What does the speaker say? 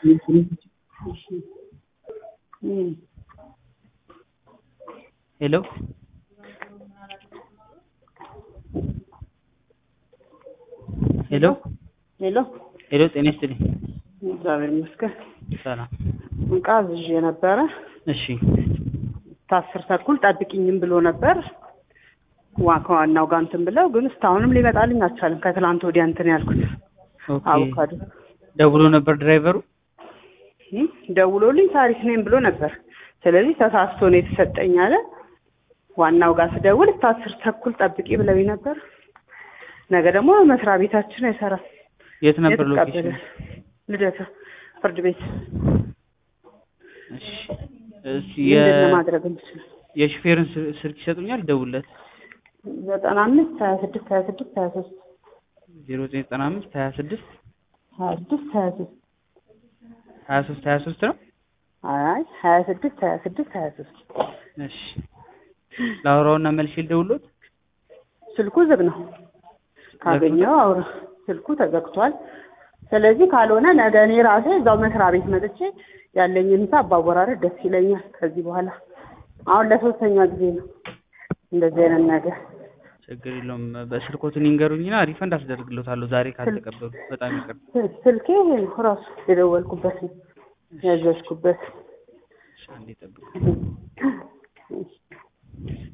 ሄሎ ሄሎ ሄሎ ሄሎ ጤና ይስጥልኝ። እግዚአብሔር ይመስገን። ሰላም። እቃ አዝዤ ነበረ እሺ ከአስር ተኩል ጠብቂኝም ብሎ ነበር ዋ ከዋናው ጋር እንትን ብለው ግን እስካሁንም ሊመጣልኝ አልቻለም። ከትላንት ወዲያ እንትን ያልኩት ኦኬ። አቮካዶ ደውሎ ነበር ድራይቨሩ? እም፣ ደውሎልኝ ታሪክ ነኝ ብሎ ነበር። ስለዚህ ተሳስቶ ነው የተሰጠኝ አለ። ዋናው ጋር ስደውል እስከ አስር ተኩል ጠብቂ ብለውኝ ነበር። ነገ ደግሞ መስሪያ ቤታችን አይሰራም። የት ነበር የተቀበለ ሎኬሽን? ልደታ ፍርድ ቤት እሺ እሺ የ ምንድን ነው ማድረግ የምችለው? የሹፌርን ስ- ስልክ ይሰጡኛል? ደውለት ዘጠና አምስት ሀያ ስድስት ሀያ ስድስት ሀያ ሶስት 0995 26 ሀያ ስድስት ሀያ ሶስት 23 23 ነው። አይ ሀያ ስድስት ሀያ ስድስት ሀያ ሶስት እሺ ላውራውና መልሼ ልደውልዎት። ስልኩ ዝግ ነው። ካገኘው አውራ ስልኩ ተዘግቷል። ስለዚህ ካልሆነ ነገ እኔ ራሴ እዛው መስሪያ ቤት መጥቼ ያለኝን ሂሳብ ባወራረድ ደስ ይለኛል። ከዚህ በኋላ አሁን ለሶስተኛ ጊዜ ነው እንደዚህ አይነት ነገር። ችግር የለውም። በስልኮትን ይንገሩኝና ሪፈንድ አስደርግሎታለሁ ዛሬ ካልተቀበሉ። በጣም ይቅር። ስል- ስልኬ ይሄ ነው ራሱ የደወልኩበት ነው ያዘዝኩበት። እሺ አንዴ ጠብቁ።